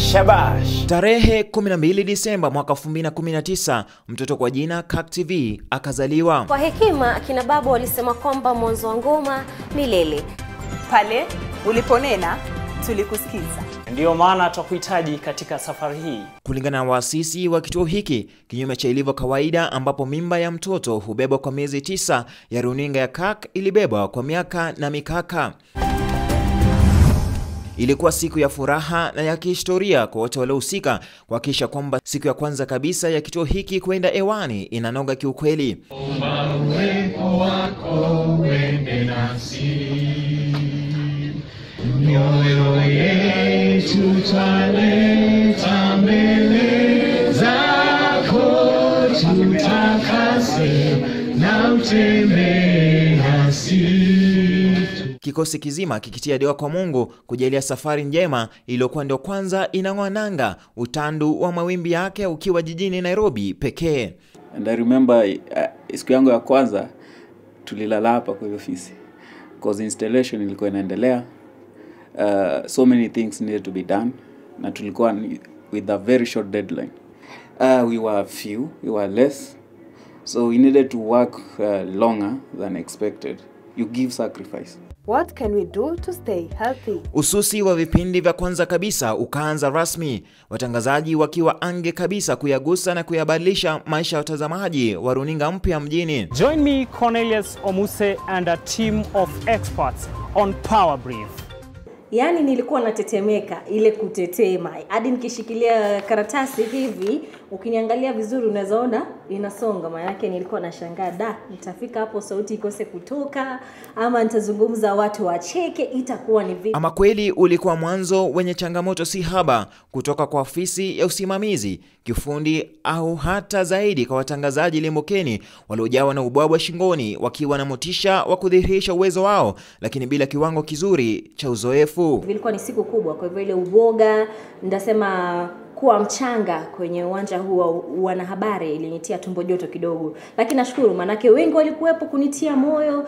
Shabash. Tarehe 12 Disemba mwaka 2019 mtoto kwa jina Kak TV akazaliwa. Kwa hekima akina babu walisema kwamba mwanzo wa ngoma milele. Pale uliponena tulikusikiza. Ndiyo maana twakuhitaji katika safari hii. Kulingana na waasisi wa kituo hiki, kinyume cha ilivyo kawaida ambapo mimba ya mtoto hubebwa kwa miezi tisa, ya runinga ya Kak ilibebwa kwa miaka na mikaka. Ilikuwa siku ya furaha na ya kihistoria kwa wote waliohusika kuhakikisha kwamba siku ya kwanza kabisa ya kituo hiki kwenda hewani inanoga kiukweli. Uwepo wako uende nasi, mioyo yetu twaleta mbele zako, tutakase na utembee nasi. Kikosi kizima kikitia dua kwa Mungu kujalia safari njema iliyokuwa ndio kwanza inang'oa nanga, utandu wa mawimbi yake ukiwa jijini Nairobi pekee. And I remember uh, siku yangu ya kwanza tulilala hapa kwa hiyo ofisi cause installation ilikuwa inaendelea. Uh, so many things needed to be done na tulikuwa ni- with a very short deadline. Uh, we were few, we were less so we needed to work uh, longer than expected. You give sacrifice. What can we do to stay healthy? Ususi wa vipindi vya kwanza kabisa ukaanza rasmi, watangazaji wakiwa ange kabisa kuyagusa na kuyabadilisha maisha ya watazamaji wa runinga mpya mjini. Join me Cornelius Omuse and a team of experts on Power Brief. Yaani nilikuwa natetemeka ile kutetema, hadi nikishikilia karatasi hivi, ukiniangalia vizuri unaweza ona inasonga. Maana yake nilikuwa nashangaa, da, nitafika hapo sauti ikose kutoka, ama nitazungumza watu wacheke, itakuwa ni vipi? Ama kweli ulikuwa mwanzo wenye changamoto si haba, kutoka kwa ofisi ya usimamizi, kiufundi au hata zaidi kwa watangazaji limbukeni waliojawa na ubwabwa shingoni, wakiwa na motisha wa kudhihirisha uwezo wao, lakini bila kiwango kizuri cha uzoefu. Ilikuwa ni siku kubwa, kwa hivyo ile uoga, ndasema kuwa mchanga kwenye uwanja huu wa wanahabari ilinitia tumbo joto kidogo, lakini nashukuru maanake wengi walikuwepo kunitia moyo,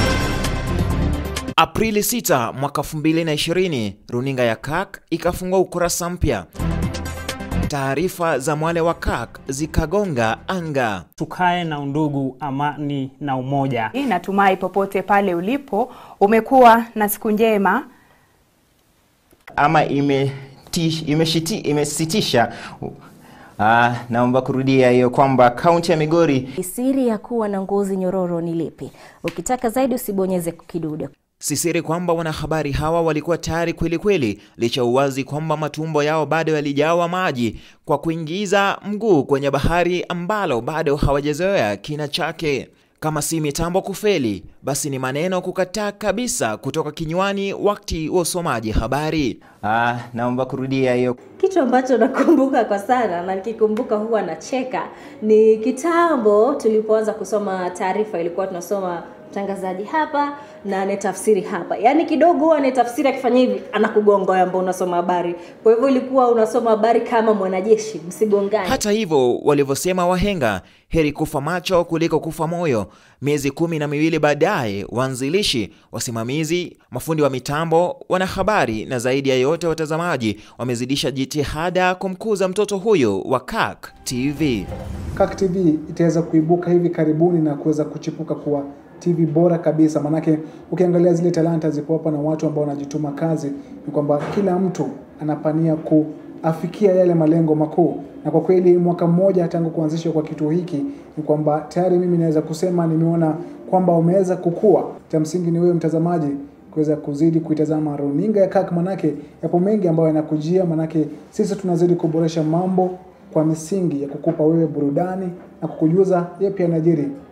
Aprili 6 mwaka 2020, runinga ya Kak ikafungua ukurasa mpya. Taarifa za mwale wa Kak zikagonga anga. Tukae na undugu, amani na umoja. Natumai popote pale ulipo umekuwa na siku njema. ama imeti- imeshiti- imesitisha Ah, naomba kurudia hiyo kwamba kaunti ya Migori siri ya kuwa na ngozi nyororo ni lipi? Ukitaka zaidi usibonyeze kidude. Si siri kwamba wanahabari hawa walikuwa tayari kweli kweli, licha uwazi kwamba matumbo yao bado yalijawa maji kwa kuingiza mguu kwenye bahari ambalo bado hawajazoea kina chake. Kama si mitambo kufeli, basi ni maneno kukataa kabisa kutoka kinywani wakati wa usomaji habari. ah, naomba kurudia hiyo Kitu ambacho nakumbuka kwa sana na nikikumbuka huwa nacheka ni kitambo tulipoanza kusoma taarifa, ilikuwa tunasoma mtangazaji hapa na anetafsiri hapa, yaani kidogo huwa anetafsiri akifanya hivi anakugonga wewe ambao unasoma habari. Kwa hivyo ilikuwa unasoma habari kama mwanajeshi, msigongane. Hata hivyo, walivyosema wahenga, heri kufa macho kuliko kufa moyo. Miezi kumi na miwili baadaye, waanzilishi, wasimamizi, mafundi wa mitambo, wanahabari na zaidi ya yote watazamaji wamezidisha jitihada kumkuza mtoto huyo wa Kak TV. Kak TV itaweza kuibuka hivi karibuni na kuweza kuchipuka kuwa TV bora kabisa. Manake ukiangalia zile talanta ziko hapa na watu ambao wanajituma kazi, ni kwamba kila mtu anapania kuafikia yale malengo makuu, na kwa kweli mwaka mmoja tangu kuanzishwa kwa kituo hiki ni kwamba tayari mimi naweza kusema nimeona kwamba umeweza kukua. Cha msingi ni wewe mtazamaji kuweza kuzidi kuitazama runinga ya Kak, manake yapo mengi ambayo yanakujia, manake sisi tunazidi kuboresha mambo kwa misingi ya kukupa wewe burudani na kukujuza yapi yanajiri